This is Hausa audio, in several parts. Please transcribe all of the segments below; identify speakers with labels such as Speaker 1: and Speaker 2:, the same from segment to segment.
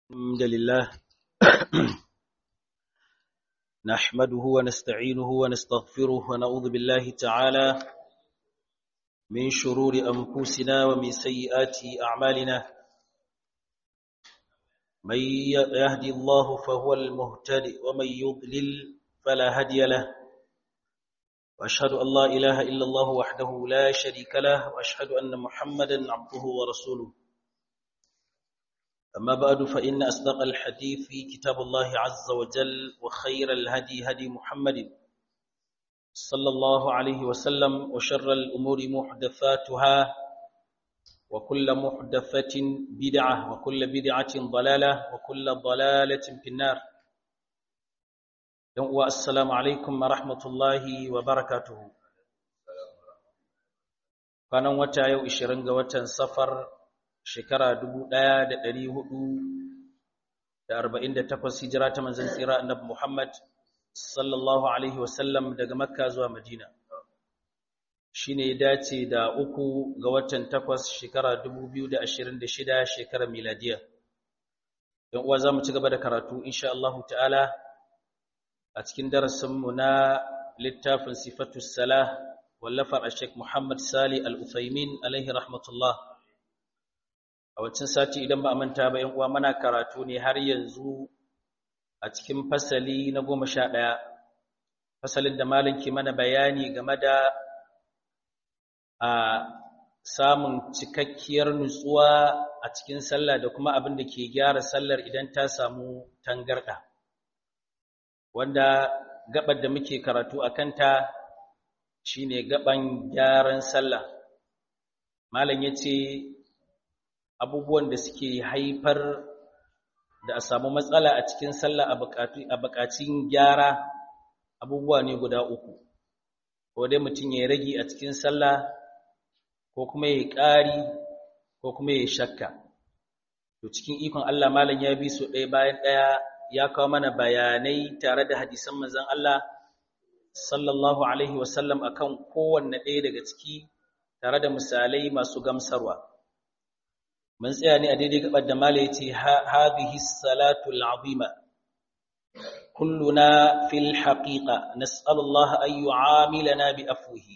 Speaker 1: الحمد لله نحمده ونستعينه ونستغفره ونعوذ بالله تعالى من شرور أنفسنا ومن سيئات أعمالنا من يهدي الله فهو المهتد ومن يضلل فلا هدي له وأشهد أن لا إله إلا الله وحده لا شريك له وأشهد أن محمدا عبده ورسوله أما بعد فإن أصدق الحديث في كتاب الله عز وجل وخير الهدي هدي محمد صلى الله عليه وسلم وشر الأمور محدثاتها وكل محدثة بدعة وكل بدعة ضلالة وكل ضلالة في النار والسلام عليكم ورحمة الله وبركاته كان وتا يو 20 ga watan safar shekara 1448 hijira ta manzon tsira annabi Muhammad sallallahu alaihi wasallam daga Makka zuwa Madina shine ya dace da uku ga watan takwas shekara 2026 shekarar miladiya dan uwa zamu ci gaba da karatu insha Allah ta'ala a cikin darasin mu na littafin sifatus salah wallafar Sheikh Muhammad Sali Al-Uthaymin alaihi rahmatullah a wancan sati idan ba a manta ba yan uwa muna karatu ne har yanzu a cikin fasali na goma sha ɗaya fasalin da malam ke mana bayani game da a samun cikakkiyar nutsuwa a cikin sallah da kuma abin da ke gyara sallar idan ta samu tangarɗa wanda gabar da muke karatu a kanta shine gaban gyaran sallah malam ya ce abubuwan da suke haifar da a samu matsala a cikin sallah a bukatun gyara abubuwa ne guda uku ko dai mutum ya rage a cikin sallah ko kuma ya ƙari ko kuma ya shakka to cikin ikon Allah malam ya bi su ɗaya bayan ɗaya ya kawo mana bayanai tare da hadisan manzon Allah sallallahu alaihi wasallam akan kowanne ɗaya daga ciki tare da misalai masu gamsarwa mun tsaya ne a daidai gabar da mala yace hadhihi salatu al'azima kulluna fil haqiqa nas'alu Allah an yu'amilana bi afwihi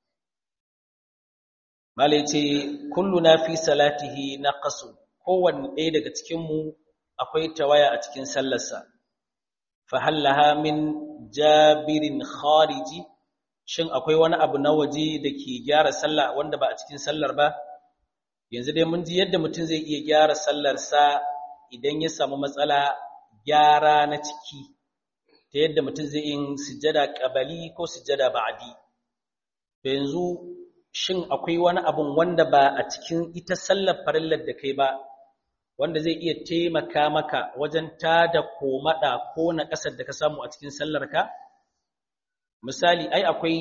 Speaker 1: mala yace kulluna fi salatihi naqasu kowanne ɗaya daga cikin mu akwai tawaya a cikin sallarsa fa hallaha min jabirin khariji shin akwai wani abu na waje da ke gyara sallah wanda ba a cikin sallar ba yanzu dai mun ji yadda mutum zai iya gyara sallarsa idan ya samu matsala gyara na ciki ta yadda mutum zai yin sujjada ƙabali ko sujjada ba'adi to yanzu shin akwai wani abun wanda ba a cikin ita sallar farillar da kai ba wanda zai iya taimaka maka wajen tada komada ko na ƙasar da ka samu a cikin sallarka misali ai akwai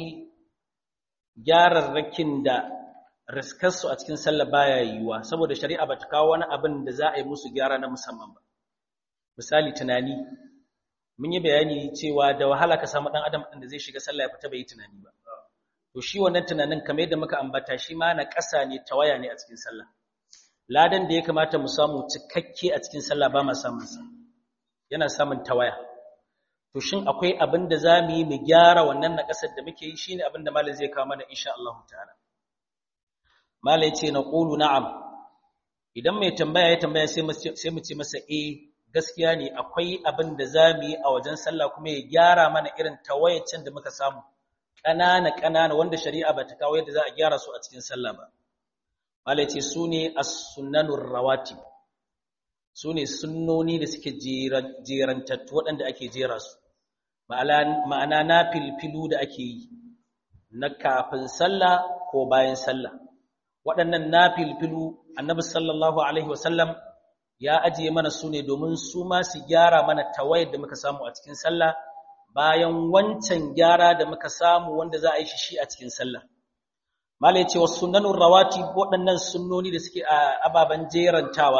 Speaker 1: gyararrakin da riskarsu a cikin sallah baya yiwuwa saboda shari'a bata kawo wani abin da za a yi musu gyara na musamman ba misali tunani mun yi bayani cewa da wahala ka samu dan adam din da zai shiga sallah ya fita bai yi tunani ba to shi wannan tunanin kamar yadda muka ambata shi ma na ƙasa ne tawaya ne a cikin sallah ladan da ya kamata mu samu cikakke a cikin sallah ba ma samun sa yana samun tawaya to shin akwai abin da za mu yi mu gyara wannan na ƙasar da muke yi shine abin da malam zai kawo mana insha Allah ta'ala Malai ce na ƙulu na'am, idan mai tambaya ya tambaya sai mu ce masa e gaskiya ne akwai abin da za mu yi a wajen sallah kuma ya gyara mana irin tawayacin da muka samu, ƙanana-ƙanana wanda shari'a ba ta kawo yadda za a gyara su a cikin sallah ba. Malai ce su ne a sunanun rawati, su ne sunnoni da suke jerantattu waɗanda ake jera su, ma'ana na filfilu da ake yi, na kafin sallah ko bayan sallah. waɗannan nafilfilu annabi sallallahu alaihi wasallam ya ajiye mana su ne domin su ma su gyara mana tawayar da muka samu a cikin sallah bayan wancan gyara da muka samu wanda za a yi shi a cikin sallah mala ya ce wa sunanun rawati waɗannan sunnoni da suke a ababen jerantawa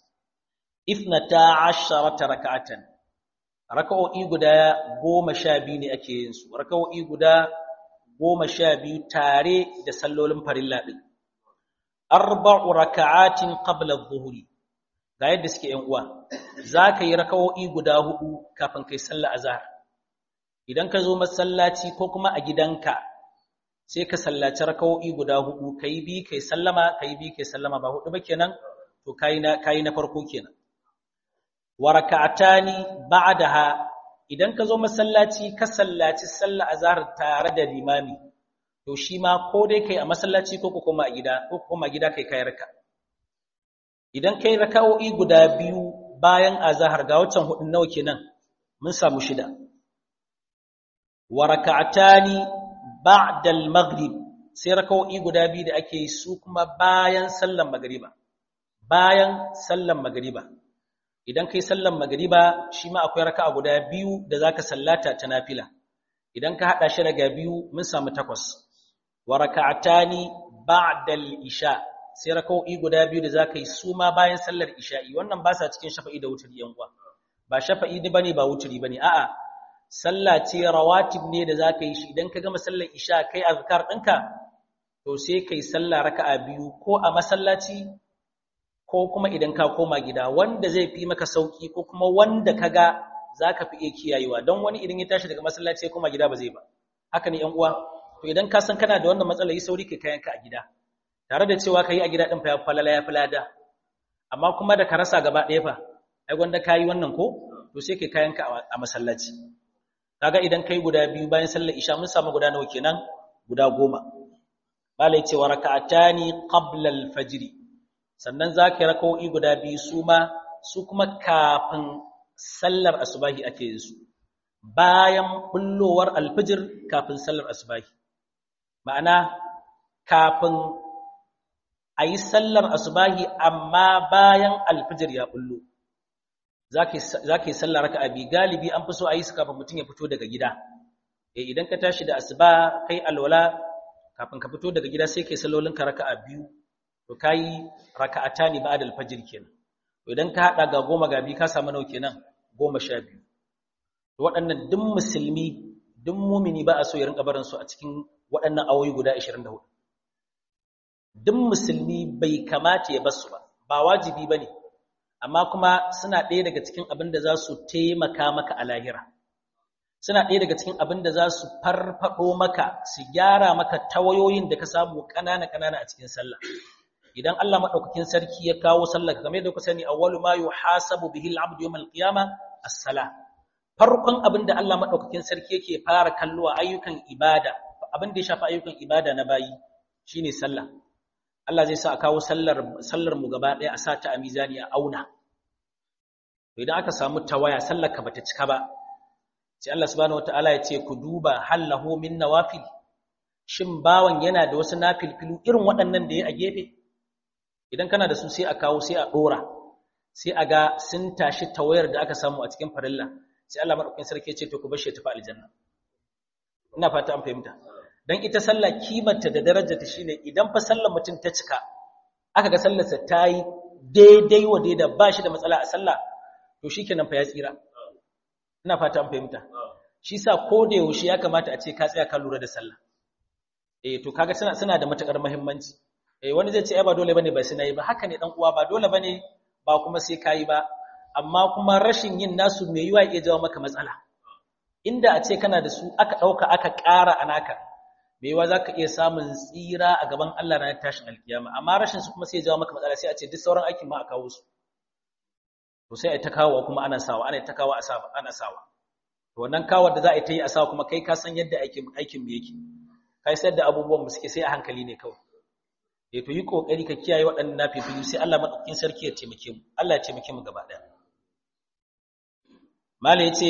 Speaker 1: ifnata asharata raka'atan raka'o'i guda goma sha biyu ne ake yin su raka'o'i guda goma sha biyu tare da sallolin farilla ɗin arba'u raka'atin qabla adh-dhuhri ga yadda suke yan uwa zaka yi rakawo'i guda hudu kafin kai sallar azhar idan ka zo masallaci ko kuma a gidanka sai ka sallaci rakawo'i guda hudu kai bi kai sallama kai bi kai sallama ba hudu ba kenan to kai na kai na farko kenan wa raka'atani ba'daha idan ka zo masallaci ka sallaci sallar azhar tare da limami to shi ma ko dai kai a masallaci ko kuma a gida ko kuma a gida kai kai raka idan kai raka'o'i guda biyu bayan azhar ga wancan hudun nawa kenan mun samu shida wa raka'atani ba'da al-maghrib sai raka'o'i guda biyu da ake yi su kuma bayan sallar magriba bayan sallar magriba idan kai sallar magriba shi ma akwai raka'a guda biyu da zaka sallata ta nafila idan ka hada shi daga biyu mun samu takwas wa raka'atani ba'da al-isha sai raka'o'i guda biyu da zaka yi su ma bayan sallar isha'i wannan ba sa cikin shafa'i da wuturi yan uwa ba shafa'i ne bane ba wuturi bane a'a sallah ce rawatib ne da zaka yi shi idan ka gama sallar isha kai azkar ɗinka to sai kai sallah raka'a biyu ko a masallaci ko kuma idan ka koma gida wanda zai fi maka sauki ko kuma wanda kaga zaka fi iya kiyayewa don wani idan ya tashi daga masallaci ya koma gida ba zai ba haka ne yan uwa to idan ka san kana da wannan matsala yi sauri kai kayanka a gida tare da cewa kai a gida din fa ya falala ya falada amma kuma da ka rasa gaba ɗaya fa ai gwanda kayi wannan ko to sai kai kayanka a masallaci kaga idan kai guda biyu bayan sallar isha mun samu guda nawa kenan guda goma malai cewa raka'atani qabla al-fajr sannan zaka raka'o'i guda biyu su ma su kuma kafin sallar asubahi ake yin su bayan bullowar alfijir kafin sallar asubahi ma'ana kafin a yi sallar asubahi amma bayan alfijir ya bullo za ka yi sallar raka abi galibi an fi so a yi su kafin mutum ya fito daga gida e idan ka tashi da asuba kai alwala kafin ka fito daga gida sai kai sallolin ka raka a biyu to ka yi raka'ata ne ba da alfajir kenan to idan ka haɗa ga goma ga biyu ka samu nau kenan goma sha biyu to waɗannan duk musulmi duk mumini ba a so ya rinka barin su a cikin waɗannan awoyi guda 24 duk musulmi bai kamata ya basu ba ba wajibi ba ne amma kuma suna ɗaya daga cikin abin da za su taimaka maka a lahira suna ɗaya daga cikin abin da za su farfaɗo maka su gyara maka tawayoyin da ka samu ƙanana-ƙanana a cikin sallah idan Allah maɗaukakin sarki ya kawo sallah kamar yadda ku sani awwalu ma yuhasabu bihi al-abdu yawm al-qiyama as-salah farkon abin da Allah maɗaukakin sarki yake fara kallo a ayyukan ibada abin da ya shafi ayyukan ibada na bayi shine sallah Allah zai sa a kawo sallar sallar mu gaba ɗaya a sata a mizani a auna to idan aka samu tawaya sallar ka bata cika ba sai Allah subhanahu wataala ya ce ku duba hal lahu min nawafil shin bawan yana da wasu nafilfilu irin waɗannan da ya a gefe idan kana da su sai a kawo sai a dora sai a ga sun tashi tawayar da aka samu a cikin farilla sai Allah madaukakin sarki ya ce to ku bar shi tafi aljanna ina fata an fahimta dan ita sallah kimarta da darajarta shine idan fa sallar mutum ta cika aka ga sallarsa ta yi daidai wa daida ba shi da matsala a sallah to shikenan fa ya tsira ina fata an fahimta shi sa ko da yaushe ya kamata a ce ka tsaya ka lura da sallah eh to kaga suna suna da matakar muhimmanci eh wani zai ce ai ba dole bane ba sai nayi ba haka ne dan uwa ba dole bane ba kuma sai kai ba amma kuma rashin yin nasu mai yiwa iya jawo maka matsala inda a ce kana da su aka dauka aka ƙara anaka mai yiwa zaka iya samun tsira a gaban Allah ranar tashin alkiyama amma rashin su kuma sai ya jawo maka matsala sai a ce duk sauran aikin ma a kawo su to sai ai ta kawo kuma ana sawa ana ta kawo a sawa ana sawa to wannan kawar da za a yi ta yi a sawa kuma kai ka san yadda aikin aikin mu yake kai sai da abubuwan mu suke sai a hankali ne kawai eh to yi kokari ka kiyaye waɗannan nafifilu sai Allah madaukakin sarki ya taimake mu Allah ya taimake mu gaba daya mala yace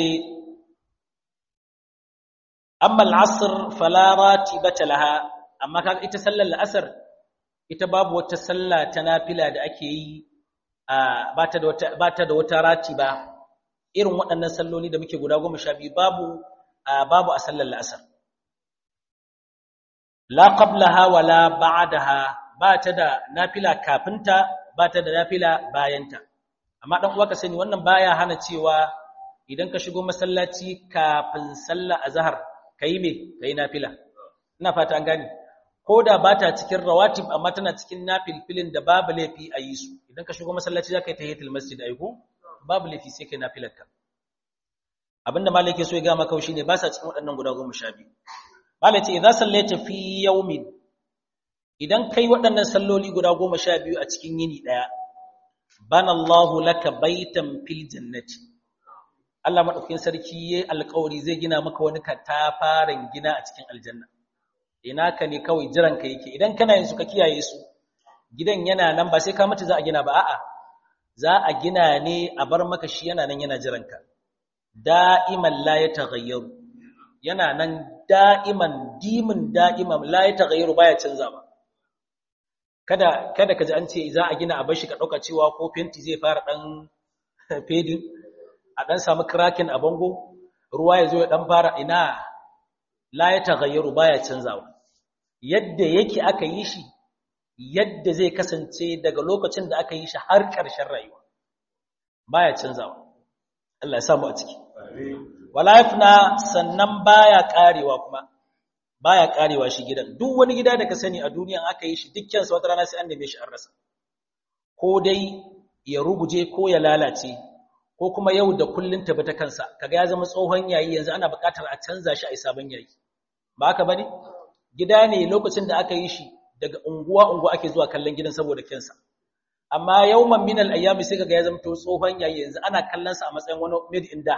Speaker 1: amma al-asr fala ratibata laha amma kaga ita sallar al-asr ita babu wata sallah ta nafila da ake yi ba ta da wata ba ta da wata ratiba irin waɗannan salloli da muke guda goma sha biyu babu babu a sallar al-asr la qablaha wala ba'daha ba ta da nafila kafinta ba ta da nafila bayanta amma dan uwa ka sani wannan baya hana cewa idan ka shigo masallaci kafin sallar azhar kai me kai nafila ina fata an gane koda ba ta cikin rawatib amma tana cikin nafilfilin da babu laifi a yi su idan ka shigo masallaci zaka yi tahiyatul masjid aiko babu laifi sai kai nafilarka abinda malai ke so ya ga maka shine ba sa cikin waɗannan guda goma sha biyu malai ce idza sallaita fi yawmin idan kai waɗannan salloli guda goma sha biyu a cikin yini ɗaya bana Allahu laka baitan fil jannati Allah madaukakin sarki yayi alƙawari zai gina maka wani katafaren gina a cikin aljanna ina ka ne kawai jiran ka yake idan kana yin su ka kiyaye su gidan yana nan ba sai ka mutu za a gina ba a'a za a gina ne a bar maka shi yana nan yana jiran ka da'iman la yataghayyaru yana nan da'iman dimin da'iman la yataghayyaru baya canzawa kada kada ka ji an ce za a gina a bashi ka dauka cewa ko fenti zai fara dan fading a dan samu cracking a bango ruwa ya zo ya dan fara ina la ya taghayyaru baya canzawa yadda yake aka yi shi yadda zai kasance daga lokacin da aka yi shi har ƙarshen rayuwa baya canzawa Allah ya samu a ciki wala yafna sannan baya karewa kuma baya karewa shi gidan duk wani gida da ka sani a duniyan aka yi shi dukkan sa wata rana sai an neme shi an rasa ko dai ya ruguje ko ya lalace ko kuma yau da kullun tabi ta kansa kaga ya zama tsohon yayi yanzu ana buƙatar a canza shi a sabon yayi ba haka bane gida ne lokacin da aka yi shi daga unguwa unguwa ake zuwa kallon gidan saboda kinsa amma yawman min al-ayyami sai kaga ya zama to tsohon yayi yanzu ana kallon sa a matsayin wani made in da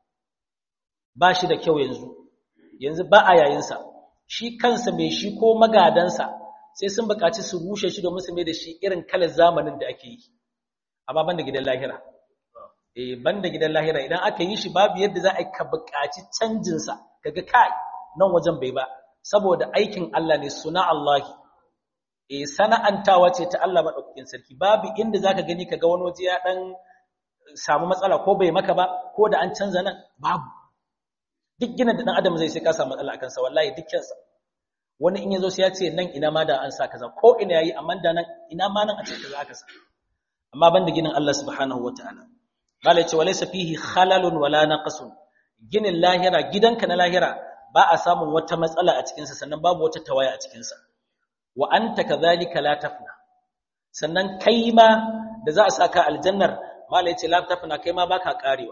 Speaker 1: ba shi da kyau yanzu yanzu ba a yayin sa shi kansa mai shi ko magadansa sai sun buƙaci su rushe shi domin su mai da shi irin kalar zamanin da ake yi amma banda gidan lahira eh banda gidan lahira idan aka yi shi babu yadda za a ka buƙaci canjin sa kaga kai nan wajen bai ba saboda aikin Allah ne suna Allah eh sana'antawa ce ta Allah madaukakin sarki babu inda zaka gani kaga wani waje ya dan samu matsala ko bai maka ba ko da an canza nan babu duk ginin da dan adam zai sai ka samu matsala akan sa wallahi dukkan sa wani in yazo sai ya ce nan ina ma da an sa kaza ko ina yayi amma da nan ina ma nan a ce kaza aka sa amma banda ginin Allah subhanahu wataala bala ce walaysa fihi khalalun wala naqsun ginin lahira gidanka na lahira ba a samun wata matsala a cikinsa sannan babu wata tawaya a cikinsa wa anta kadhalika la tafna sannan kai ma da za a saka aljannar mala yace la tafna kai ma baka karewa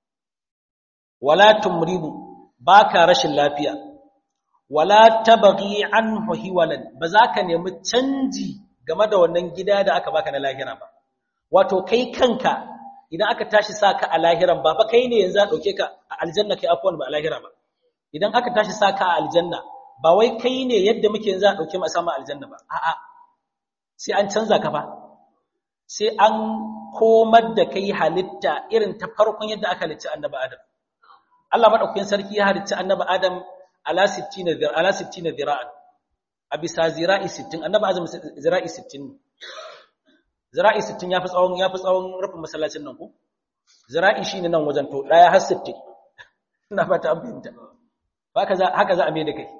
Speaker 1: wala tumridu baka rashin lafiya wala tabghi anhu hiwalan ba za ka nemi canji game da wannan gida da aka baka na lahira ba wato kai kanka idan aka tashi saka a lahiran ba fa kai ne yanzu a dauke ka a aljanna kai afwan ba a lahira ba idan aka tashi saka a aljanna ba wai kai ne yadda muke yanzu a dauke mu sama aljanna ba a'a sai an canza ka fa sai an komar da kai halitta irin ta farkon yadda aka halicci annabi Adam Allah madaukakin sarki ya halicci annabi Adam ala 60 zira ala 60 zira'an a bisa zira'i 60 annabi Adam zira'i 60 zira'i 60 yafi tsawon yafi tsawon rufin masallacin nan ko zira'i shine nan wajen to daya har 60 ina fata an fahimta haka za haka za a mai da kai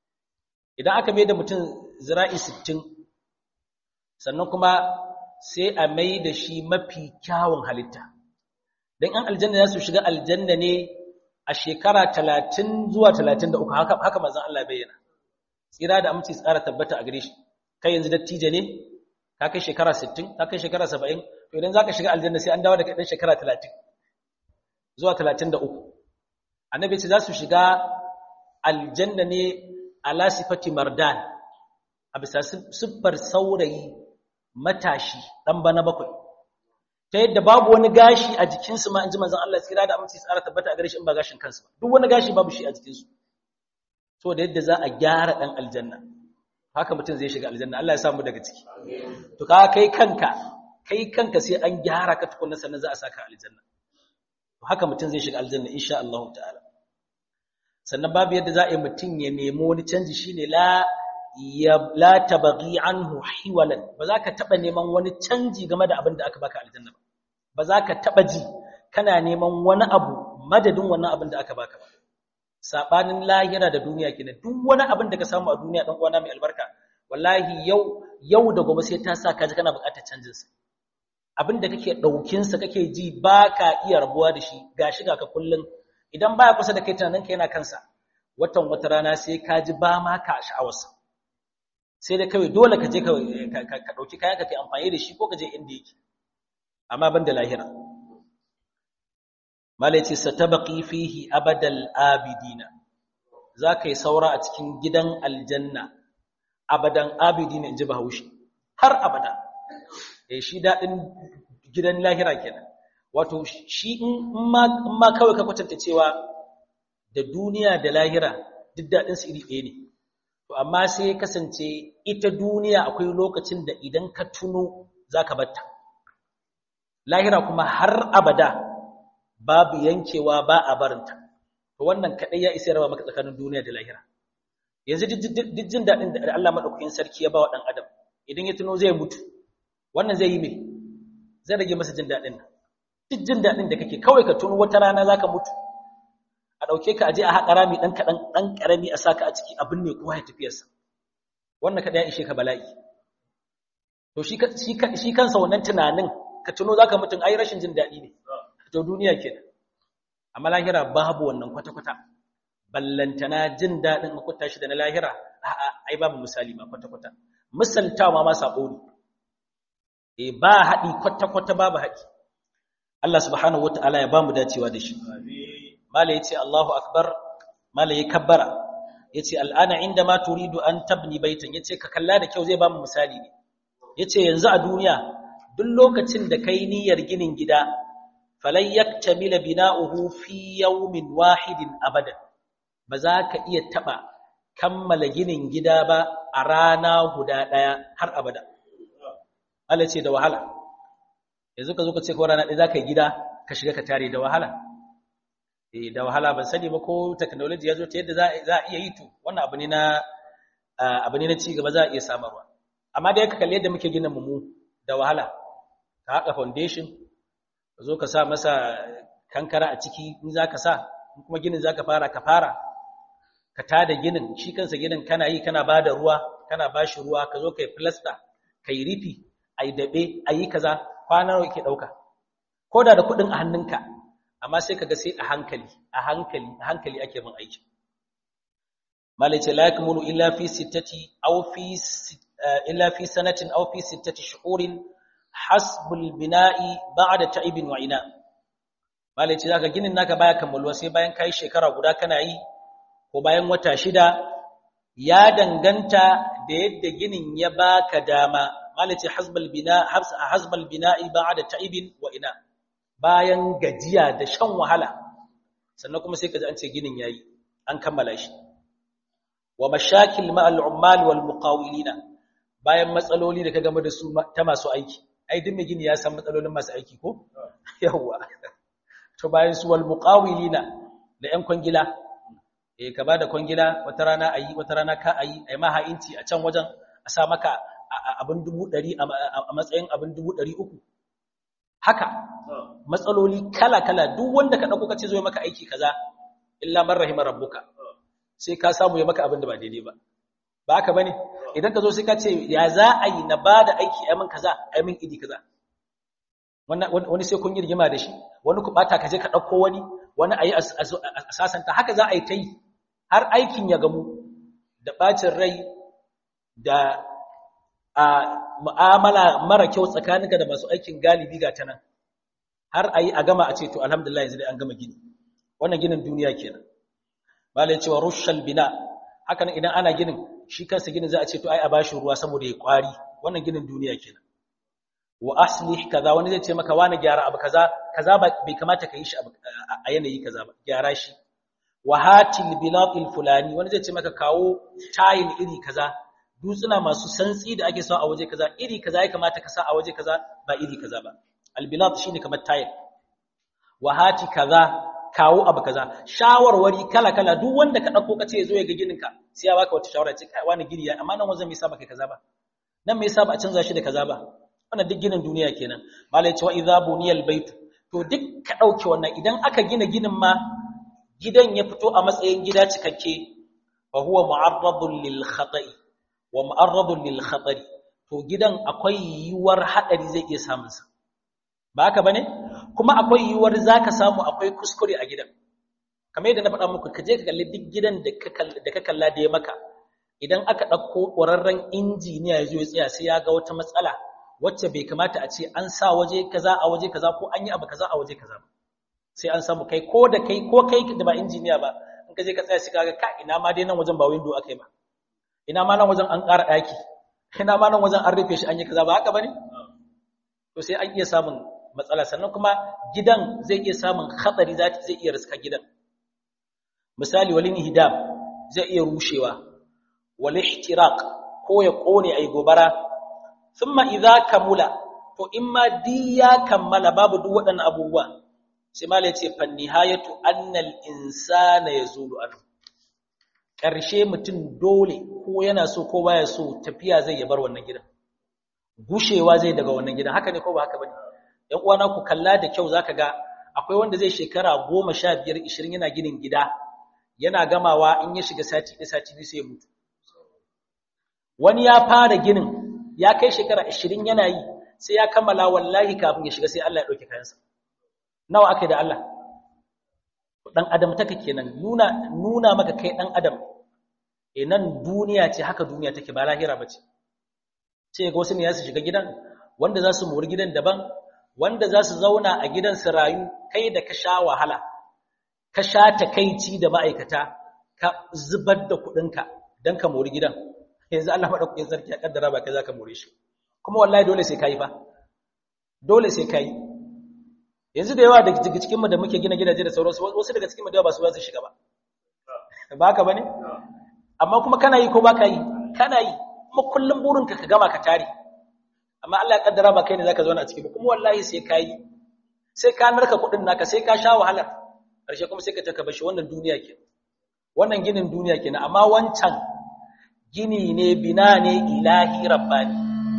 Speaker 1: idan aka mai da mutum zira'i 60 sannan kuma sai a mai da shi mafi kyawun halitta dan an aljanna za su shiga aljanna ne a shekara 30 zuwa 33 haka haka manzon Allah bayyana tsira da aminci tsara tabbata a gare shi kai yanzu dattijo ne ka kai shekara 60 ka kai shekara 70 to idan zaka shiga aljanna sai an dawo da kai dan shekara 30 zuwa 33 annabi ce za su shiga aljanna ne ala sifati mardan a bisa siffar saurayi matashi dan bana bakwai ta yadda babu wani gashi a jikinsu ma in ji manzon Allah tsira da aminci tsara tabbata a gare shi in ba gashin kansu duk wani gashi babu shi a jikinsu to da yadda za a gyara dan aljanna haka mutum zai shiga aljanna Allah ya samu daga ciki to ka kai kanka kai kanka sai an gyara ka tukunna sannan za a saka aljanna to haka mutum zai shiga aljanna insha Allah ta'ala sannan babu yadda za a yi mutum ya nemo wani canji shine la ya la tabghi anhu hiwalan ba za ka taba neman wani canji game da abin da aka baka aljanna ba ba za ka taba ji kana neman wani abu madadin wannan abin da aka baka ba sabanin lahira da duniya kenan duk wani abin da ka samu a duniya dan uwana mai albarka wallahi yau yau da gobe sai ta sa ka ji kana buƙatar canjin sa abin da kake daukin sa kake ji baka iya rabuwa da shi gashi ga ka kullun idan baya kusa da kai tunanin ka yana kansa watan wata rana sai ka ji ba ma ka sha'awarsa sai da kawai dole ka je ka dauki kayan ka kai amfani da shi ko ka je inda yake amma ban da lahira malai ce satabaqi fihi abadal abidina zaka yi saura a cikin gidan aljanna abadan abidina inji bahaushe har abada eh shi dadin gidan lahira kenan wato shi in ma kawai ka kwatanta cewa da duniya da lahira duk dadin su iri ɗaya ne to amma sai ya kasance ita duniya akwai lokacin da idan ka tuno zaka batta lahira kuma har abada babu yankewa ba a barinta to wannan kadai ya isa raba maka tsakanin duniya da lahira yanzu duk jin dadin da Allah madaukakin sarki ya ba wa dan adam idan ya tuno zai mutu wannan zai yi me zai rage masa jin dadin nan duk jin dadin da kake kawai ka tuno wata rana zaka mutu a dauke ka aje a haƙa rami dan kadan dan karami a saka a ciki abin ne kowa ya tafiyarsa wannan kadai ya ishe ka bala'i to shi shi kansa wannan tunanin ka tuno zaka mutun ai rashin jin dadi ne to duniya kenan amma lahira babu wannan kwata-kwata ballantana jin dadin makuta shi da na lahira a'a ai babu misali ma kwata-kwata misaltawa ma sabo ne eh ba hadi kwata-kwata babu hadi Allah subhanahu wataala ya bamu dacewa da shi mala yace Allahu akbar mala ya kabbara yace al'ana inda ma turidu an tabni baitan yace ka kalla da kyau zai bamu misali ne yace yanzu a duniya duk lokacin da kai niyyar ginin gida falan yaktamila bina'uhu fi yawmin wahidin abadan ba za ka iya taba kammala ginin gida ba a rana guda daya har abada Allah ce da wahala yanzu ka zo ka ce ko rana ɗaya za ka yi gida ka shiga ka tare da wahala eh da wahala ban sani ba ko technology ya zo ta yadda za a iya yi to wannan abu ne na abu ne na ci gaba za a iya samarwa amma da ka kalli yadda muke gina mu da wahala ka haƙa foundation ka zo ka sa masa kankara a ciki in za ka sa kuma ginin za ka fara ka fara ka tada ginin shi kansa ginin kana yi kana ba da ruwa kana ba shi ruwa ka zo ka yi filasta ka yi rifi a yi daɓe a yi kaza kwanar ke ɗauka ko da da kuɗin a hannunka amma sai ka ga sai a hankali a hankali a hankali ake bin aiki malice la yakmulu illa fi sittati aw fi illa fi sanatin aw fi sittati shuhurin hasbul bina'i ba'da ta'ibin wa ina malai ce zaka ginin naka baya kammaluwa sai bayan kai shekara guda kana yi ko bayan wata shida ya danganta da yadda ginin ya baka dama malai ce hasbul bina hasbul bina'i ba'da ta'ibin wa ina bayan gajiya da shan wahala sannan kuma sai ka ji an ce ginin yayi an kammala shi wa mashakil ma'al ummal wal muqawilina bayan matsaloli da ka game da su ta masu aiki ai duk mai gini ya san matsalolin masu aiki ko yawa to bayan su wal muqawilina da yan kwangila eh ka bada kwangila wata rana ayi wata rana ka ayi ai ma ha'inci a can wajen a sa maka abin dubu ɗari a matsayin abin dubu ɗari uku haka matsaloli kala kala duk wanda ka ɗauko ka ce zo maka aiki kaza illa man rahima rabbuka sai ka samu ya maka abin da ba daidai ba ba haka bane idan ka zo sai ka ce ya za a yi na ba da aiki a min kaza a min idi kaza wani sai kun yi rigima da shi wani ku bata ka je ka ɗauko wani wani a yi a sasanta haka za a yi ta yi har aikin ya gamu da ɓacin rai da a mu'amala mara kyau tsakaninka da masu aikin galibi ga ta nan har a yi a gama a ce to alhamdulillah yanzu dai an gama gini wannan ginin duniya kenan malai cewa rushal bina haka nan idan ana ginin shi kansa ginin za a ce to ai a bashi ruwa saboda ya kwari wannan ginin duniya kenan wa aslih kaza wani zai ce maka wani gyara abu kaza kaza bai kamata ka yi shi a yanayi kaza ba gyara shi wa hatil bilatil fulani wani zai ce maka kawo tile iri kaza dutsuna masu santsi da ake sa a waje kaza iri kaza ya kamata ka sa a waje kaza ba iri kaza ba albilat shine kamar tile wa hati kaza kawo abu kaza shawarwari kala kala duk wanda ka dauko kace zo ya ga ginin ka sai ya baka wata shawara ce kai wani gini ya amma nan wanzan me yasa baka kaza ba nan me yasa ba a canza shi da kaza ba wannan duk ginin duniya kenan malai ce wa idza buniyal bait to duk ka dauke wannan idan aka gina ginin ma gidan ya fito a matsayin gida cikakke fa huwa mu'arradun lil khata'i wa mu'arradun lil khatari to gidan akwai yiwuwar hadari zai iya samun sa ba haka bane kuma akwai yiwuwar zaka samu akwai kuskure a gidan kamar yadda na faɗa muku ka je ka kalli duk gidan da ka da ka kalla da ya maka idan aka ɗauko ƙwararren injiniya ya zo ya tsaya sai ya ga wata matsala wacce bai kamata a ce an sa waje kaza a waje kaza ko an yi abu kaza a waje kaza sai an samu kai ko da kai ko kai da ba injiniya ba in ka je ka tsaya shi kaga ka ina ma dai nan wajen ba window akai ba ina ma nan wajen an ƙara ɗaki ina ma nan wajen an rufe shi an yi kaza ba haka bane to sai an iya samun matsala sannan kuma gidan zai iya samun hatsari zai iya riska gidan misali walin hidam zai iya rushewa wal ihtiraq ko ya kone ai gobara thumma idza kamula to in ma di ya kammala babu duk waɗannan abubuwa sai mala yace fan nihayatu annal insana yazulu anhu ƙarshe mutum dole ko yana so ko baya so tafiya zai ya bar wannan gidan gushewa zai daga wannan gidan haka ne ko ba haka bane ‘yan uwana ku kalla da kyau zaka ga akwai wanda zai shekara goma sha biyar ishirin yana ginin gida yana gamawa in ya shiga sati ɗaya sati biyu sai ya mutu wani ya fara ginin ya kai shekara ishirin yana yi sai ya kammala wallahi kafin ya shiga sai Allah ya ɗauke kayansa nawa aka yi da Allah ɗan adam taka kenan nuna nuna maka kai ɗan adam e nan duniya ce haka duniya take ba lahira ba ce ce ga wasu ne ya su shiga gidan wanda za su mori gidan daban wanda za su zauna a gidan su rayu kai da ka sha wahala ka sha takaici da ma'aikata ka zubar da kuɗinka don ka mori gidan yanzu Allah maɗaukakin sarki ya ƙaddara ba kai za ka more shi kuma wallahi dole sai ka yi fa dole sai ka yi yanzu da yawa daga cikinmu da muke gina gidaje da sauransu wasu daga cikinmu da yawa ba su ba su shiga ba ba haka ba ne amma kuma kana yi ko ba ka yi kana yi kuma kullum burinka ka gama ka tare amma Allah ya kaddara ba kai ne zaka zauna a ciki ba kuma wallahi sai ka yi sai ka narka kudin naka sai ka sha wahalar karshe kuma sai ka taka bashi wannan duniya ke wannan ginin duniya kenan amma wancan gini ne bina ne ilahi rabbani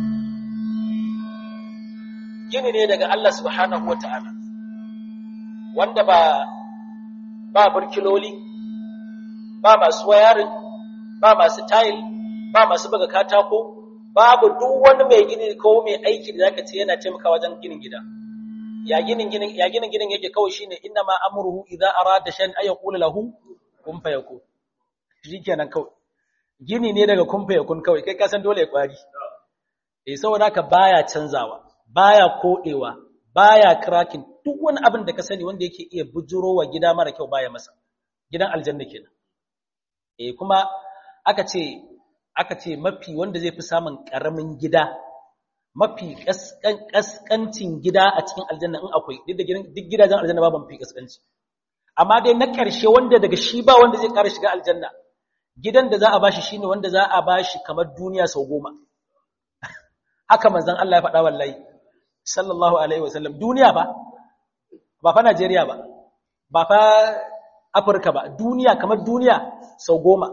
Speaker 1: gini ne daga Allah subhanahu wataala wanda ba ba burkiloli ba masu wayarin ba masu tayil ba masu buga katako babu duk wani mai gini ko mai aiki da zaka ce yana taimakawa wajen ginin gida ya ginin ginin ya ginin ginin yake kawai shine inna ma amruhu idza arada shay'an ay yaqulu lahu kun fayakun shikenan kawai gini ne daga kun fayakun kawai kai ka san dole ya kwari eh saboda haka baya canzawa baya kodewa baya cracking duk wani abin da ka sani wanda yake iya bujurowa gida mara kyau baya masa gidan aljanna kenan eh kuma aka ce aka ce mafi wanda zai fi samun ƙaramin gida mafi ƙasƙancin gida a cikin aljanna in akwai duk gidajen aljanna babu mafi ƙasƙanci amma dai na ƙarshe wanda daga shi ba wanda zai ƙara shiga aljanna gidan da za a bashi shine wanda za a bashi kamar duniya sau goma haka manzon Allah ya faɗa wallahi sallallahu alaihi wasallam duniya ba ba fa Najeriya ba ba fa Afirka ba duniya kamar duniya sau goma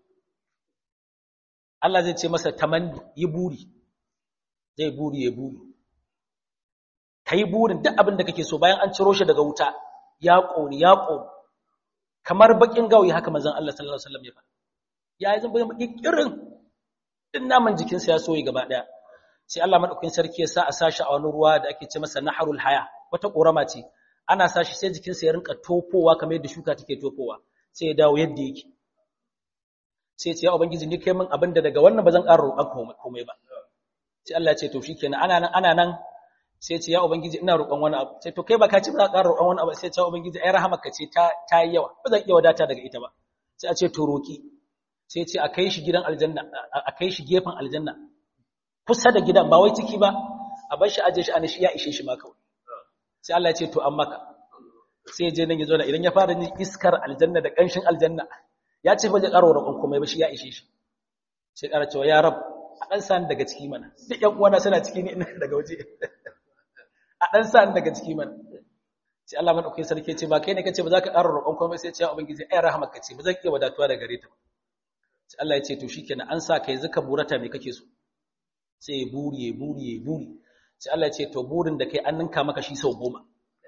Speaker 1: Allah zai ce masa tamanni yi buri zai buri ya buri kai burin duk abin da kake so bayan an ciro shi daga wuta ya ƙoni ya ƙoni kamar bakin gawayi haka manzon Allah sallallahu alaihi wasallam ya faɗa ya yi zan bayan irin din naman jikinsa ya soyi gaba daya sai Allah madaukakin sarki ya sa a sashi a wani ruwa da ake ce masa naharul haya wata korama ce ana sashi sai jikinsa ya rinka tofowa kamar yadda shuka take tofowa sai ya dawo yadda yake sai ce ya ubangiji ni kai min abin da daga wannan ba zan ƙara roƙon komai ba sai Allah ya ce to shikenan ana nan ana nan sai ce ya ubangiji ina roƙon wani abu sai to kai ba ka ci ba za ka ƙara roƙon wani abu sai ce ya ubangiji ai rahamarka ce ta ta yi yawa ba zan iya wadata daga ita ba sai a ce to roƙi sai ce a kai shi gidan aljanna a kai shi gefen aljanna kusa da gidan ba wai ciki ba a bar shi aje shi ana shi ya ishe shi ma kawai sai Allah ya ce to an maka sai ya je nan ya zo da idan ya fara jin iskar aljanna da ƙanshin aljanna ya ce ba zai ƙara roƙon komai ba shi ya ishe shi sai ƙara cewa ya rab a ɗan sani daga ciki mana duk ƴan uwana suna ciki ne ina daga waje a ɗan sani daga ciki mana sai Allah madaukakin sarki ce ba kai ne kace ba za ka ƙara roƙon komai sai ce ya ubangiji ai rahmar ka ce ba zan iya wadatuwa daga gare ta ba sai Allah ya ce to shikenan an sa kai zaka burata me kake so sai ya buri ya buri ya buri sai Allah ya ce to burin da kai an ninka maka shi sau goma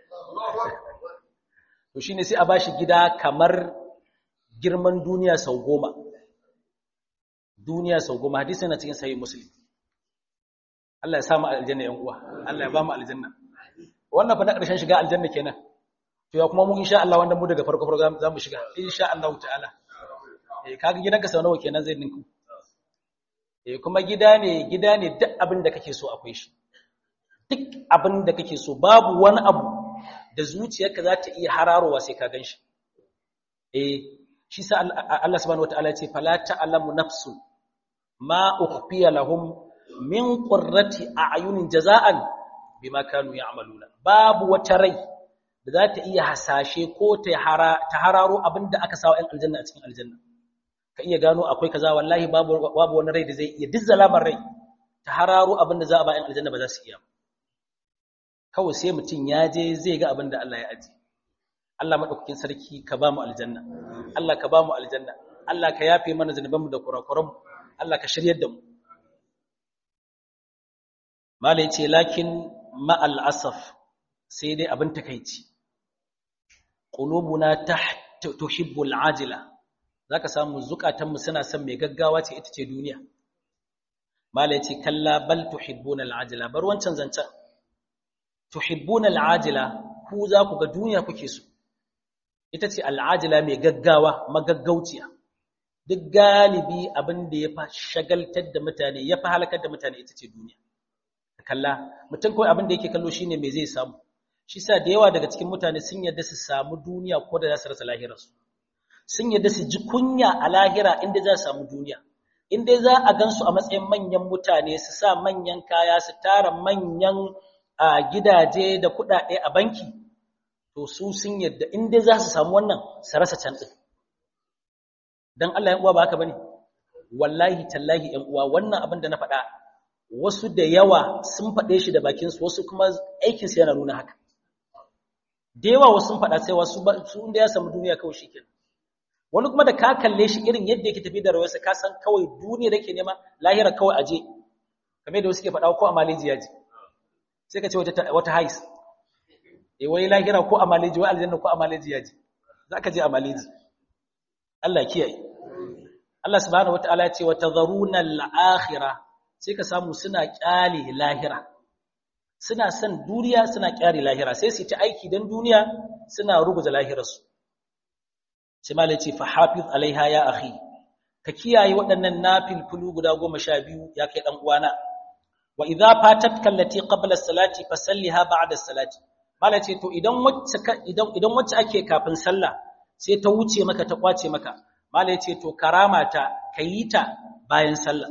Speaker 1: to shine sai a bashi gida kamar girman duniya sau goma duniya sau goma hadisi na cikin sahih muslim Allah ya samu aljanna yan uwa Allah ya ba mu aljanna wannan fa na ƙarshen shiga aljanna kenan to ya kuma mu insha Allah wanda mu daga farko farko za mu shiga insha Allah ta'ala eh kaga gidanka sau nawa kenan zai ninku eh kuma gida ne gida ne duk abin da kake so akwai shi duk abin da kake so babu wani abu da zuciyarka za ta iya hararowa sai ka ganshi eh shi sa Allah subhanahu wataala ya ce fala ta'lamu nafsu ma ukhfiya lahum min qurrati a'yunin jaza'an bima kanu ya'maluna babu wata rai da za ta iya hasashe ko ta hararo abinda aka sawa ‘yan aljanna a cikin aljanna ka iya gano akwai kaza wallahi babu wani rai da zai iya duk zalamar rai ta hararo abinda za a ba ‘yan aljanna ba za su iya kawai sai mutum ya je zai ga abinda Allah ya aji Allah maɗaukakin sarki ka ba mu aljanna Allah ka ba mu aljanna Allah ka yafe mana zunubanmu da kurakuranmu Allah ka shiryar da mu Malai ce lakin ma'al asaf sai dai abin takaici qulubuna tuhibbul ajila zaka samu zukatanmu suna son mai gaggawa ce ita ce duniya mala yace kalla bal tuhibbuna alajila bar wancan zancan tuhibbuna alajila ku za ku ga duniya kuke so ita ce alajila mai gaggawa magaggauciya duk galibi abin da ya fa shagaltar da mutane ya fa halakar da mutane ita ce duniya kalla mutum kawai abin da yake kallo shine me zai samu shi sa da yawa daga cikin mutane sun yarda su samu duniya ko da za su rasa lahirarsu sun yarda su ji kunya a lahira inda za su samu duniya inda za a gansu a matsayin manyan mutane su sa manyan kaya su tara manyan gidaje da kuɗaɗe a banki to su sun yarda inda za su samu wannan su rasa can ɗin don Allah ya uwa ba haka bane wallahi tallahi ‘yan uwa wannan abin da na faɗa wasu da yawa sun faɗe shi da bakinsu wasu kuma aikinsu yana nuna haka da yawa wasu sun faɗa sai wasu su inda ya samu duniya kawai shi kenan wani kuma da ka kalle shi irin yadda yake tafi da rayuwarsa ka san kawai duniya da ke nema lahira kawai aje kamar da wasu ke faɗa ko a maleji ya je sai ka ce wata wata hais eh wai lahira ko a maleji wai aljanna ko a maleji ya je za ka je a maleji Allah kiyaye Allah subhanahu wataala ya ce wa tadharuna al-akhirah sai ka samu suna kyale lahira suna son duniya suna kyare lahira sai su ta aiki don duniya suna ruguza lahirarsu sai malai ce fa hafiz alaiha ya akhi ka kiyaye waɗannan nafilfulu guda goma sha biyu ya kai ɗan uwana wa idza fatat kallati qabla as-salati fasalliha ba'da as-salati malai ce to idan wacce idan idan wacce ake kafin sallah sai ta wuce maka ta kwace maka malai ce to karama ta kayita bayan sallah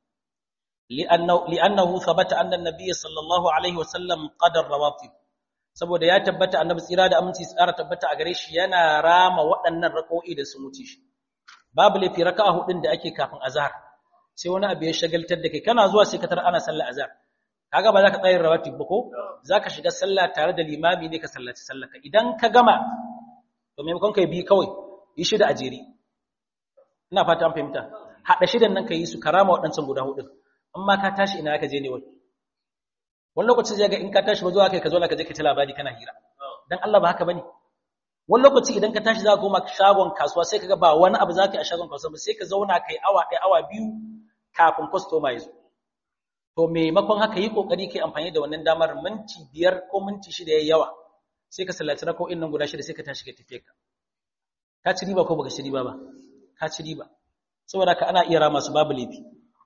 Speaker 1: لأنه, لأنه ثبت أن النبي صلى الله عليه وسلم قدر رواتب saboda ya tabbata annabi tsira da aminci tsara tabbata a gare shi yana rama waɗannan rak'o'i da su wuce shi babu lafi raka'a hudun da ake kafin azhar sai wani abu ya shagaltar da kai kana zuwa sai ka tar ana sallar azhar kaga ba za ka tsayar rawatib ba ko za ka shiga sallah tare da limami ne ka sallaci sallaka idan ka gama to maimakon kai bi kawai yi shida a jere ina fata an fahimta haɗa shidan nan ka yi su karama waɗancan guda hudun amma ka tashi ina ka je ne wai wani lokaci zai ga in ka tashi ba zuwa kai ka zo ka je ka ci labari kana hira dan Allah ba haka bane wani lokaci idan ka tashi za ka koma shagon kasuwa sai kaga ba wani abu za ka yi a shagon kasuwa ba sai ka zauna kai awa ɗaya awa biyu kafin customer ya zo to maimakon haka yi kokari kai amfani da wannan damar minti biyar ko minti shida yayi yawa sai ka sallaci rako'in nan guda shida sai ka tashi ka tafi ka ka ci riba ko baka ci riba ba ka ci riba saboda ka ana iya rama su babu laifi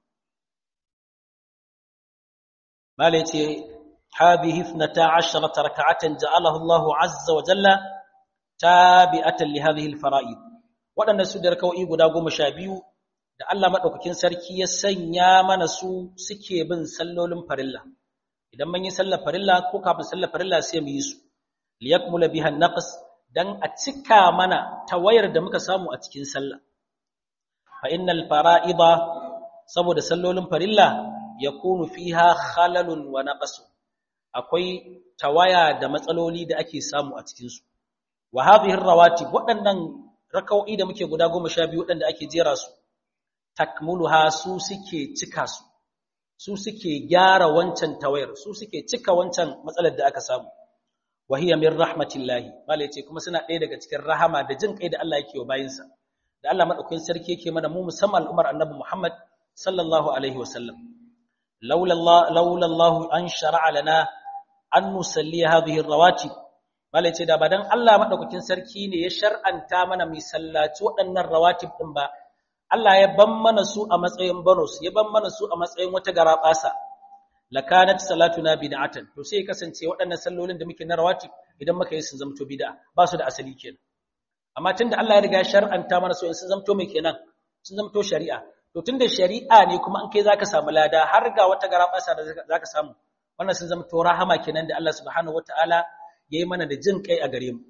Speaker 1: malai ce hadhihi 12 rak'atan ja'alaha Allah azza wa jalla tabi'atan li hadhihi al-fara'id wadannan su da rak'o'i guda 12 da Allah madaukakin sarki ya sanya mana su suke bin sallolin farilla idan mun yi sallar farilla ko kafin sallar farilla sai mu yi su liyakmula biha an-naqs dan a cika mana tawayar da muka samu a cikin sallah fa innal fara'ida saboda sallolin farilla yakunu fiha khalalun wa naqsu akwai tawaya da matsaloli da ake samu a cikin su wa hadhihi rawatib waɗannan raka'o'i da muke guda 12 waɗanda ake jera su takmuluha su suke cika su su suke gyara wancan tawayar su suke cika wancan matsalar da aka samu wa hiya min rahmatillahi mala yace kuma suna ɗaya daga cikin rahama da jin kai da Allah yake wa bayinsa da Allah madaukakin sarki yake mana mu musamman al'umar annabi Muhammad sallallahu alaihi wasallam laula Allah laula Allah an shar'a lana an nusalli hadhihi rawatib mala yace da badan Allah madaukakin sarki ne ya shar'anta mana mi sallaci waɗannan rawatib din ba Allah ya ban mana su a matsayin bonus ya ban mana su a matsayin wata garaɓasa lakanat salatuna bid'atan to sai kasance waɗannan sallolin da muke na rawatib idan muka yi sun zamto bid'a ba su da asali kenan amma tunda Allah ya riga shar'anta mana so in sun zamto mai kenan sun zamto shari'a to tunda shari'a ne kuma an kai zaka samu lada har ga wata garabasa da zaka samu wannan sun zamto rahama kenan da Allah subhanahu wataala yayi mana da jin kai a gare mu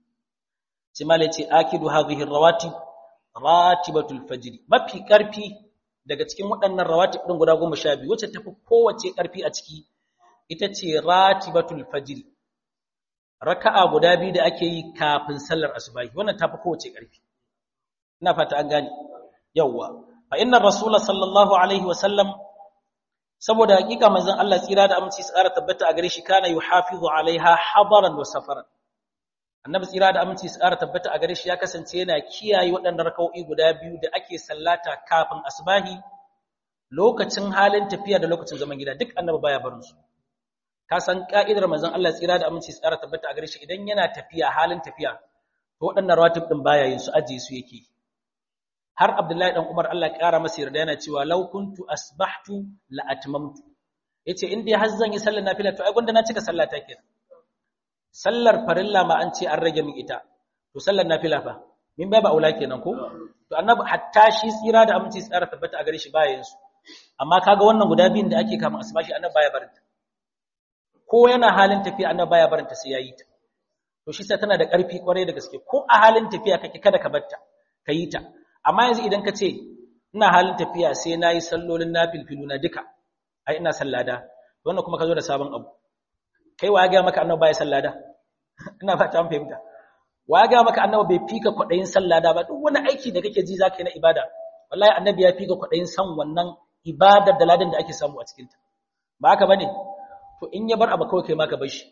Speaker 1: sai malai ce akidu hadhihi rawatib ratibatul fajr mafi karfi daga cikin waɗannan rawatib ɗin guda goma sha biyu wacce tafi kowace ƙarfi a ciki ita ce ratibatul fajr raka'a guda biyu da ake yi kafin sallar asubahi wannan tafi kowace ƙarfi ina fata an gane yawwa fa inna rasula sallallahu alaihi wa sallam saboda hakika manzon Allah tsira da aminci su ƙara tabbata a gare shi kana yuhafizu alaiha hadaran wa safaran annabi tsira da aminci su ƙara tabbata a gare shi ya kasance yana kiyaye waɗannan raka'o'i guda biyu da ake sallata kafin asbahi lokacin halin tafiya da lokacin zaman gida duk annabi baya barin su ka san ka'idar manzon Allah tsira da aminci su ƙara tabbata a gare shi idan yana tafiya halin tafiya to waɗannan rawatib din baya yin su aje su yake har Abdullahi dan Umar Allah ya ƙara masa yarda yana cewa law kuntu asbahtu la atmamtu yace in dai har zan yi sallar nafila to ai gunda na cika sallata kenan sallar farilla ma an ce an rage min ita to sallar nafila fa min bai ba aula kenan ko to annabi hatta shi tsira da aminci tsara tabbata a gare shi baya yin su amma kaga wannan guda biyun da ake kama asuba shi annabi baya barinta ko yana halin tafiya annabi baya barinta sai yayi ta to shi sai tana da ƙarfi kwarai da gaske ko a halin tafiya kake kada ka barta ka yi ta amma yanzu idan ka ce ina halin tafiya sai nayi sallolin nafilfilu na duka ai ina sallada wannan kuma ka zo da sabon abu kai wa ga maka annabi baya sallada ina fata an fahimta wa ga maka annabi bai fika kwadayin sallada ba duk wani aiki da kake ji zaka yi na ibada wallahi annabi ya fika kwadayin san wannan ibadar da ladan da ake samu a cikin ta ba haka bane to in ya bar abu kawai kai ma ka bar shi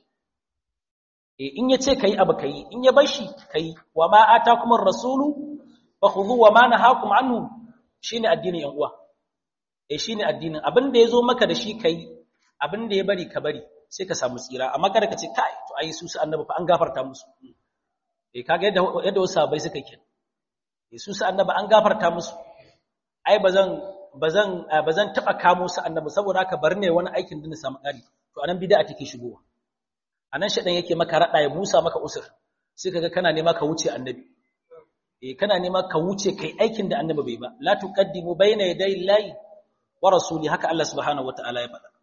Speaker 1: eh in ya ce kai abu kai in ya bar shi kai wa ma atakum ar-rasulu fakhudhu wa ma nahakum anhu shine addinin yan uwa eh shine addinin abin da yazo maka da shi kai abin da ya bari ka bari sai ka samu tsira amma kada ka ce kai to ai su su annabi fa an gafarta musu eh kaga yadda yadda wasu sahabbai suka ke eh su su annabi an gafarta musu ai bazan bazan bazan taba kamo su annabi saboda haka bar ne wani aikin da na samu kari to anan bid'a take shigowa anan shedan yake maka rada ya busa maka usur sai kaga kana nema ka wuce annabi eh kana nema ka wuce kai aikin da annabi bai ba la tuqaddimu bayna yaday llahi wa rasuli haka Allah subhanahu wataala ya faɗa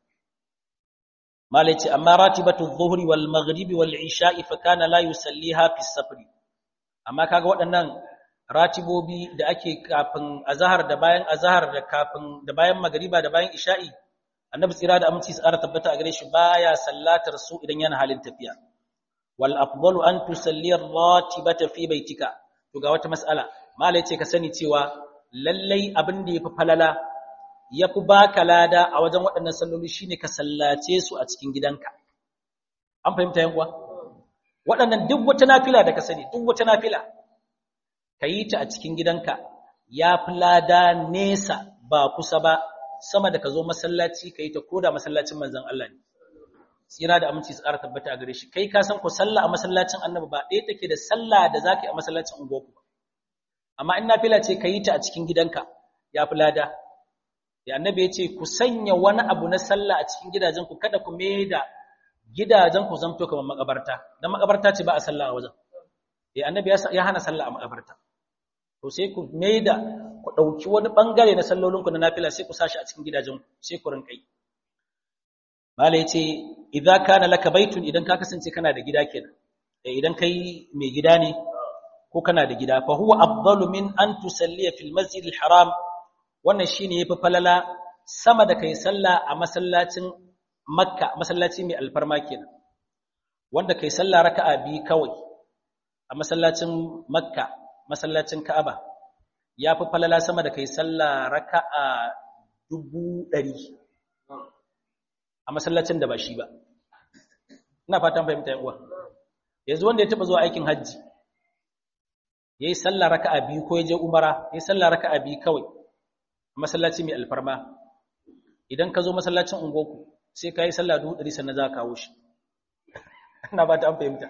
Speaker 1: malaci amma ratibatu adh-dhuhri wal maghribi wal isha'i fa kana la yusalliha fi safri amma kaga waɗannan ratibobi da ake kafin azhar da bayan azhar da kafin da bayan magriba da bayan isha'i annabi tsira da aminci tsara tabbata a gare shi baya sallatar su idan yana halin tafiya wal afdalu an tusalli ar-ratibata fi baitika to ga wata mas'ala malai ce ka sani cewa lallai abin da yafi falala yafi baka lada a wajen waɗannan salloli shine ka sallace su a cikin gidanka an fahimta yan uwa waɗannan duk wata nafila da ka sani duk wata nafila ka yi ta a cikin gidanka ya fi lada nesa ba kusa ba sama da ka zo masallaci ka yi ta koda masallacin manzon Allah ne tsira da aminci tsara tabbata a gare shi kai ka san ko sallah a masallacin annabi ba ɗaya take da sallah da zaka yi a masallacin unguwarku ba amma in nafila ce ka yi ta a cikin gidanka ya fi lada ya annabi ya ce ku sanya wani abu na sallah a cikin gidajenku kada ku mai da gidajenku zamto kamar makabarta dan makabarta ce ba a sallah a wajen ya annabi ya hana sallah a makabarta to sai ku mai da ku ɗauki wani ɓangare na sallolinku na nafila sai ku sashi a cikin gidajenku sai ku rinƙai Mala ya ce, "Idza kana laka baitun idan ka kasance kana da gida kenan, idan kai mai gida ne ko kana da gida, fa huwa afdalu min an tusalliya fil masjidil haram wannan shine yafi falala sama da kai sallah a masallacin Makka, masallaci mai alfarma kenan. Wanda kai sallah raka'a biyu kawai a masallacin Makka, masallacin Ka'aba, yafi falala sama da kai sallah raka'a dubu ɗari. a masallacin da ba shi ba ina fatan fahimta yan uwa yanzu wanda ya taba zuwa aikin hajji yayi sallah raka'a biyu ko yaje umara yayi sallah raka'a biyu kawai a masallaci mai alfarma idan ka zo masallacin ungoku sai ka yi sallah dubu ɗari sannan za ka kawo shi ina ba ta an fahimta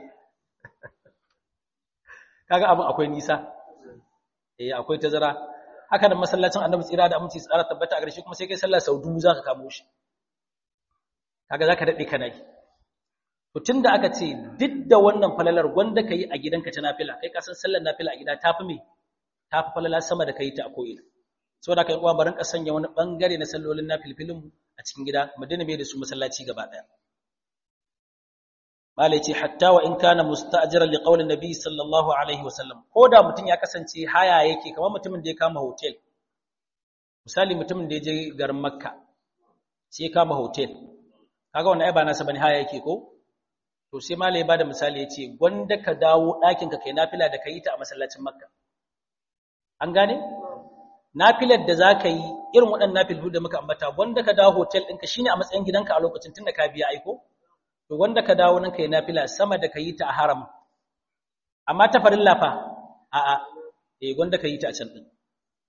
Speaker 1: kaga abin akwai nisa eh akwai tazara haka da masallacin annabi tsira da aminci tsara tabbata a ƙarshe kuma sai kai sallah sau dubu za ka kamo shi kaga zaka dade kana yi to tunda aka ce duk da wannan falalar gwanda kai a gidanka ta nafila kai ka san sallar nafila a gida tafi me tafi falala sama da kai ta a ko'ina saboda kai uwa barin ka sanya wani bangare na sallolin nafilfilin a cikin gida mu dina mai da su masallaci gaba daya malai ce hatta wa in kana musta'jiran li qawli nabi sallallahu alaihi wasallam ko da mutum ya kasance haya yake kamar mutumin da ya kama hotel misali mutumin da ya je garin makka sai ya kama hotel kaga wannan ai ba nasa bane haya yake ko to sai malai ya bada misali yace gwanda ka dawo ɗakin ka kai nafila da kai ta a masallacin makka an gane nafilar da zaka yi irin waɗannan nafilu da muka ambata gwanda ka dawo hotel ɗinka shine a matsayin gidanka a lokacin tunda ka biya aiko to wanda ka dawo nan kai nafila sama da ka yi ta a haram amma ta farilla fa a'a eh wanda ka yi ta a can din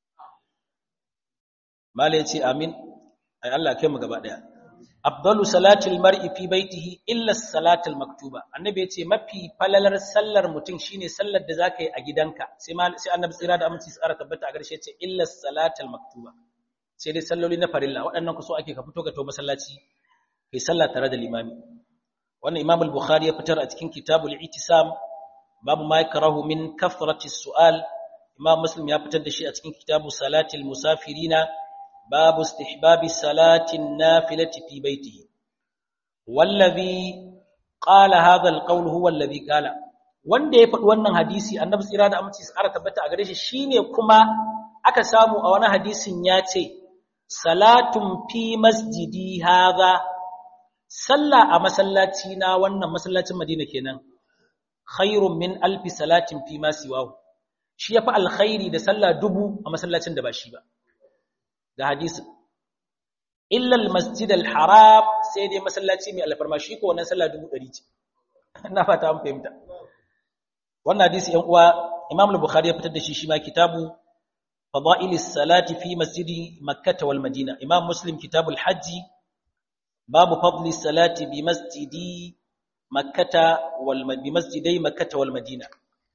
Speaker 1: mallai ce amin ai Allah kai mu gaba daya afdalu salatil mar'i fi baitihi illa salatul maktuba annabi yace mafi falalar sallar mutum shine sallar da zaka yi a gidanka sai sai annabi tsira da aminci tsara tabbata a garshe yace illa salatul maktuba sai dai salloli na farilla waɗannan ku so ake ka fito ka to masallaci kai sallah tare da limami wannan Imam al-Bukhari ya fitar a cikin Kitabul Itisam babu ma yakrahu min kathrati su'al Imam Muslim ya fitar da shi a cikin Kitabu Salatil Musafirina babu istihbabi salatin nafilati fi baitihi wallazi qala hadha al-qawl huwa alladhi qala wanda ya faɗi wannan hadisi annabi tsira da aminci tsara tabbata a gare shi shine kuma aka samu a wani hadisin ya ce salatun fi masjidi hadha sallah a masallaci na wannan masallacin Madina kenan khairun min alfi salatin fi ma siwahu shi yafi alkhairi da sallah dubu a masallacin da ba shi ba ga hadisi illa almasjid alharam sai dai masallaci mai alfarma shi ko wannan sallah dubu ɗari ce ina fata an fahimta wannan hadisi ɗan uwa Imam al-Bukhari ya fitar da shi shi ma kitabu fadailis salati fi masjidi makkah wal madina Imam Muslim kitabul hajji باب فضل الصلاة بمسجد مكة والم... بمسجدي مكة والمدينة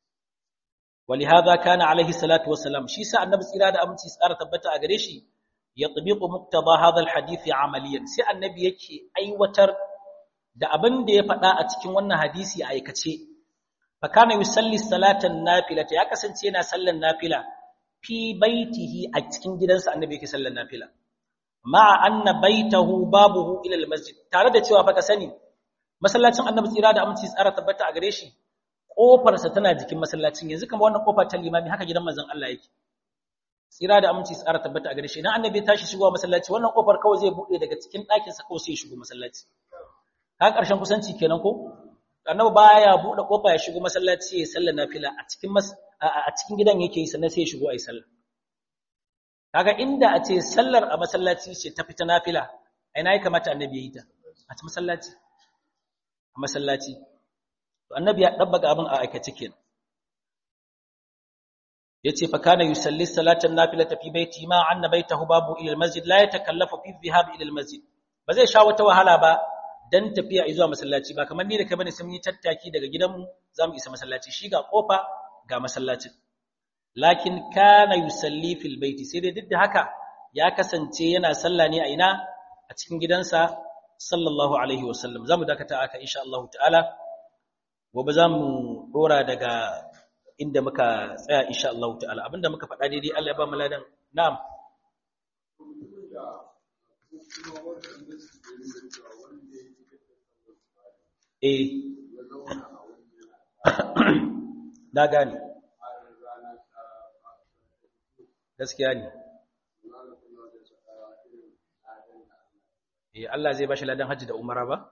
Speaker 1: ولهذا كان عليه الصلاة والسلام شي سا النبي صلى الله عليه وسلم تبتا أغريشي يطبق مقتضى هذا الحديث عمليا سي النبي yake aiwatar da abin da ya faɗa a cikin wannan hadisi a aikace fa kana yusalli salatan nafilata ya kasance yana sallan nafila fi baitihi a cikin gidansa annabi yake sallan nafila ma'a anna baitahu babuhu ila almasjid tare da cewa fa ka sani masallacin annabi tsira da aminci tsara tabbata a gare shi kofar sa tana jikin masallacin yanzu kamar wannan kofa ta limami haka gidan manzon Allah yake tsira da aminci tsara tabbata a gare shi idan annabi ya tashi shigowa masallaci wannan kofar kawai zai bude daga cikin ɗakin sa kawai sai ya shigo masallaci ka ƙarshen kusanci kenan ko annabi baya bude kofa ya shigo masallaci ya sallar nafila a cikin a cikin gidan yake yi sannan sai ya shigo ayi sallah kaga inda a ce sallar a masallaci ce ta fita nafila ina ya kamata annabi ya yi ta a ci masallaci a masallaci to annabi ya dabbaga abin a aikace kenan yace fa kana yusalli salatan nafilata fi baiti ma anna baitahu babu ila almasjid la yatakallafu fi dhahab ila almasjid ba zai sha wata wahala ba dan tafiya zuwa masallaci ba kamar ni da kai bane sai mun yi tattaki daga gidanmu zamu isa masallaci shi ga kofa ga masallacin lakin kana yusalli fil baiti sai dai duk da haka ya kasance yana sallah ne a ina a cikin gidansa sallallahu alaihi wasallam zamu dakata aka insha Allah ta'ala gobe zamu dora daga inda muka tsaya insha Allah ta'ala abinda muka faɗa daidai Allah ya ba mu ladan na'am eh na gane gaskiya ne eh Allah zai bashi ladan hajji da umara ba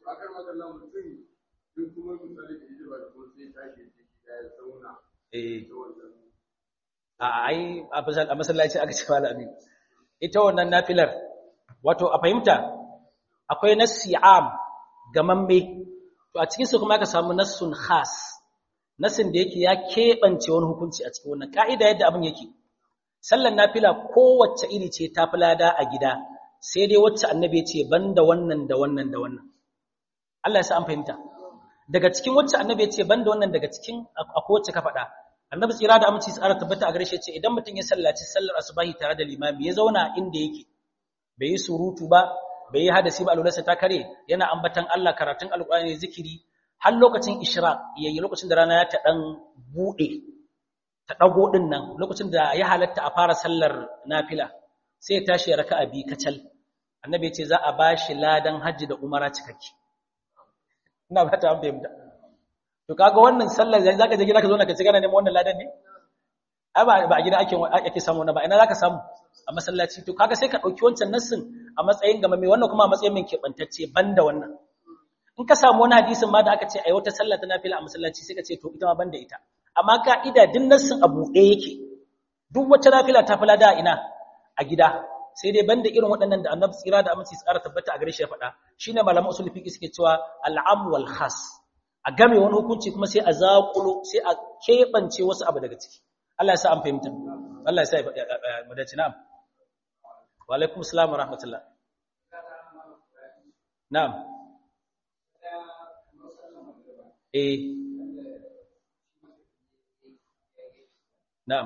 Speaker 1: eh a ai a masallaci aka ce malami ita wannan nafilar wato a fahimta akwai nassi am gamamme to a cikin su kuma aka samu nassun khas nassin da yake ya keɓance wani hukunci a cikin wannan ka'ida yadda abin yake sallar nafila kowace iri ce ta lada a gida sai dai wacce annabi ce banda wannan da wannan da wannan Allah ya sa an fahimta daga cikin wacce annabi ce banda wannan daga cikin akwai wacce ka faɗa annabi tsira da aminci tsara tabbata a gare shi ce idan mutum ya sallaci sallar asubahi tare da limami ya zauna inda yake bai yi surutu ba bai yi hadasi ba alularsa ta kare yana ambatan Allah karatun alƙur'ani zikiri har lokacin ishraq yayi lokacin da rana ya ta dan bude ta dago din nan lokacin da ya halatta a fara sallar nafila sai ya tashi raka'a bi kacal annabi ya ce za a bashi ladan hajji da umara cikakke ina ba ta fahimta to kaga wannan sallar zai zaka je gida ka zo na ka ci gana neman wannan ladan ne ai ba ba a gida ake ake samu na ba ina zaka samu a masallaci to kaga sai ka dauki wancan nassin a matsayin gama mai wannan kuma a matsayin mai keɓantacce banda wannan in ka samu wani hadisin ma da aka ce ai wata sallah ta nafila a masallaci sai ka ce to ita ma banda ita amma ka'ida din nassin a buɗe yake duk wata nafila ta fila da ina a gida sai dai banda irin waɗannan da annabi tsira da aminci tsara tabbata a gare shi ya faɗa shine malaman usul fiqh suke cewa al'am wal khas a game wani hukunci kuma sai a zaƙulo sai a keɓance wasu abu daga ciki Allah ya sa an fahimta Allah ya sa mu dace na'am wa alaikum assalam wa rahmatullah na'am eh na'am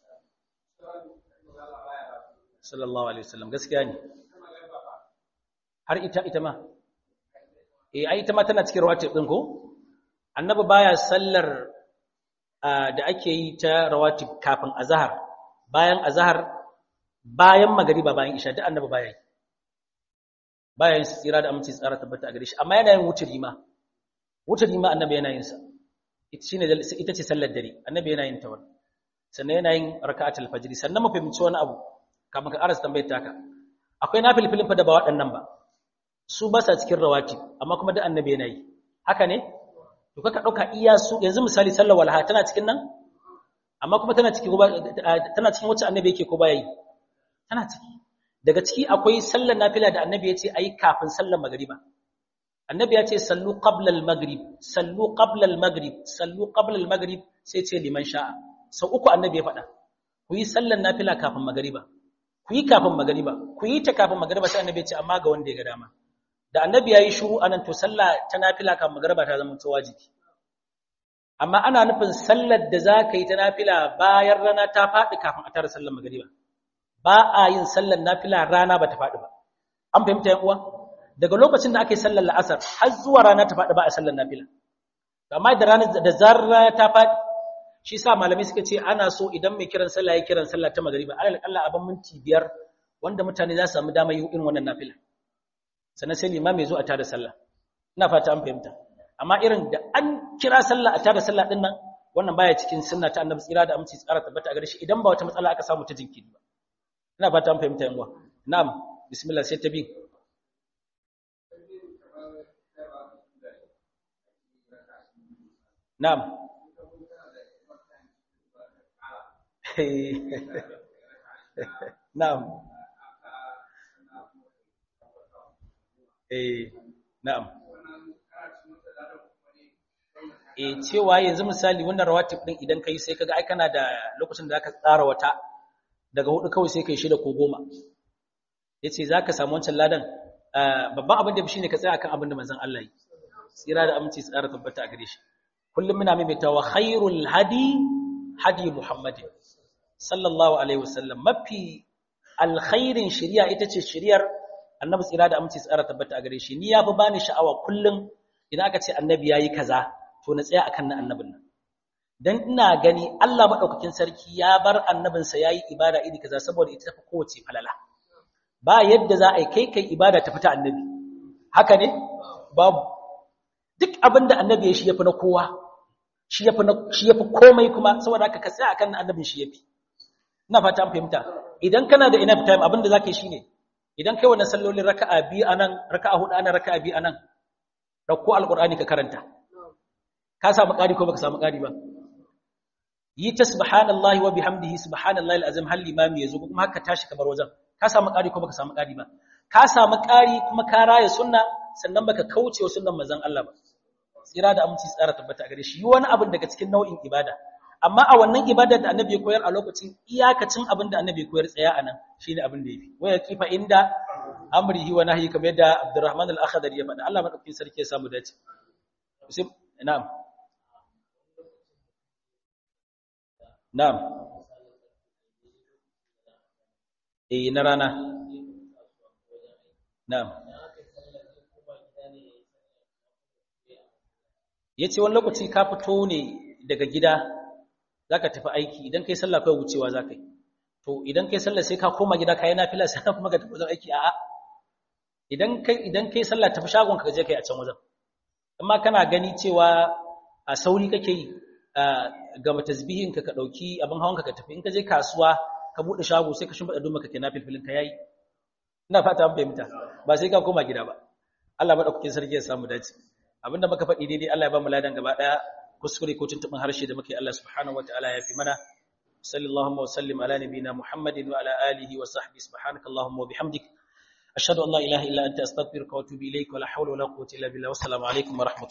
Speaker 1: sallallahu alaihi wasallam gaskiya ne har ita ita ma eh ai ita ma tana cikin rawatib din ko annabi baya sallar da ake yi ta rawatib kafin azhar bayan azhar bayan magriba bayan isha duk annabi baya yi baya yin tsira da aminci tsara tabbata a gare shi amma yana yin wuturi ma wuturi ma annabi yana yin sa ita shine ita ce sallar dare annabi yana yin ta wannan sannan yana yin raka'atul fajr sannan mu fahimci wani abu kamar ka arasa tambayar taka akwai nafilfilin fa da ba waɗannan ba su ba sa cikin rawatib amma kuma duk annabi yana yi haka ne to kaka dauka iya su yanzu misali sallar walha tana cikin nan amma kuma tana cikin tana cikin wacce annabi yake ko baya yi tana ciki daga ciki akwai sallar nafila da annabi ya ce ayi kafin sallar magriba annabi ya ce sallu qabla al-maghrib sallu qabla al-maghrib sallu qabla al-maghrib sai ce liman sha'a sau uku annabi ya faɗa ku yi sallar nafila kafin magriba ku yi kafin magriba ku yi ta kafin magriba sai annabi ya ce amma ga wanda ya ga dama da annabi yayi shiru anan to sallah ta nafila kafin magriba ta zama wajibi amma ana nufin sallar da za ka yi ta nafila bayan rana ta faɗi kafin a tara sallar magriba ba a yin sallar nafila rana ba ta faɗi ba an fahimta yan uwa daga lokacin da aka yi sallar la'asar har zuwa rana ta faɗi ba a sallar nafila amma da rana da zarar rana ta faɗi shi sa malamai suka ce ana so idan mai kiran sallah ya kiran sallah ta magriba alal Allah abin minti biyar wanda mutane za su samu damar yin irin wannan nafila sannan sai limami zo a tada sallah ina fata an fahimta amma irin da an kira sallah a tada sallah din nan wannan baya cikin sunna ta annabi tsira da aminci tsara tabbata a gare shi idan ba wata matsala aka samu ta jinkiri ba ina fata an fahimta yan uwa na'am bismillah sai ta bi na'am na'am eh na'am eh cewa yanzu misali wannan rawatib din idan kai sai kaga ai kana da lokacin da zaka tsara wata daga hudu kawai sai kai shida ko goma yace zaka samu wancan ladan babban abin da shine ka tsaya akan abin da manzon Allah yi tsira da aminci tsara tabbata a gare shi kullum muna maimaitawa khairul hadi hadi muhammadin sallallahu alaihi wasallam mafi alkhairin shari'a ita ce shari'ar annabi tsira da aminci tsara tabbata a gare shi ni yafi bani sha'awa kullum idan aka ce annabi yayi kaza to na tsaya akan na annabin nan dan ina gani Allah madaukakin sarki ya bar annabinsa yayi ibada iri kaza saboda ita tafi kowace falala ba yadda za a yi kai kai ibada ta fita annabi haka ne babu duk abinda annabi ya shi yafi na kowa shi yafi na shi yafi komai kuma saboda haka ka tsaya akan na annabin shi yafi ina fata an fahimta idan kana da enough time abinda zaka yi shine idan kai wannan sallolin raka'a biyu anan raka'a hudu anan raka'a biyu anan dauko alqur'ani ka karanta ka samu ƙari ko baka samu ƙari ba yi ta subhanallahi wa bihamdihi subhanallahi alazim hal limami yazo kuma haka tashi kamar wajen ka samu ƙari ko baka samu ƙari ba ka samu ƙari kuma ka raya sunna sannan baka kauce wa sunnan manzon Allah ba tsira da aminci tsara tabbata gare shi yi wani abin daga cikin nau'in ibada amma a wannan ibada da annabi ya koyar a lokacin iyakacin abin da annabi ya koyar tsaya anan shine abin da yafi waya kifa inda amrihi wa nahyi kamar yadda Abdurrahman al-Akhdari ya faɗa Allah madaukakin sarki ya samu dace sai na'am na'am eh na rana na'am yace wani lokaci ka fito ne daga gida zaka tafi aiki idan kai sallah kai wucewa zaka yi to idan kai sallah sai ka koma gida kai nafila sai kuma ka tafi wajen aiki a'a idan kai idan kai sallah tafi shagon ka je kai a can wajen amma kana gani cewa a sauri kake yi ga tasbihin ka ka dauki abin hawan ka ka tafi in ka je kasuwa ka bude shago sai ka shimfida duma kake nafilfilin ka yayi ina fata an fahimta ba sai ka koma gida ba Allah madaukakin sarki ya samu dace abinda muka faɗi daidai Allah ya ba mu ladan gaba daya kuskure ko tuntuɓin harshe da muke Allah subhanahu wataala ya fi mana sallallahu wa sallim ala nabiyina muhammadin wa ala alihi wa sahbihi subhanakallahumma wa bihamdik ashhadu an la ilaha illa anta astaghfiruka wa atubu ilayk wa la hawla wa la quwwata illa billah wassalamu alaikum wa rahmatullahi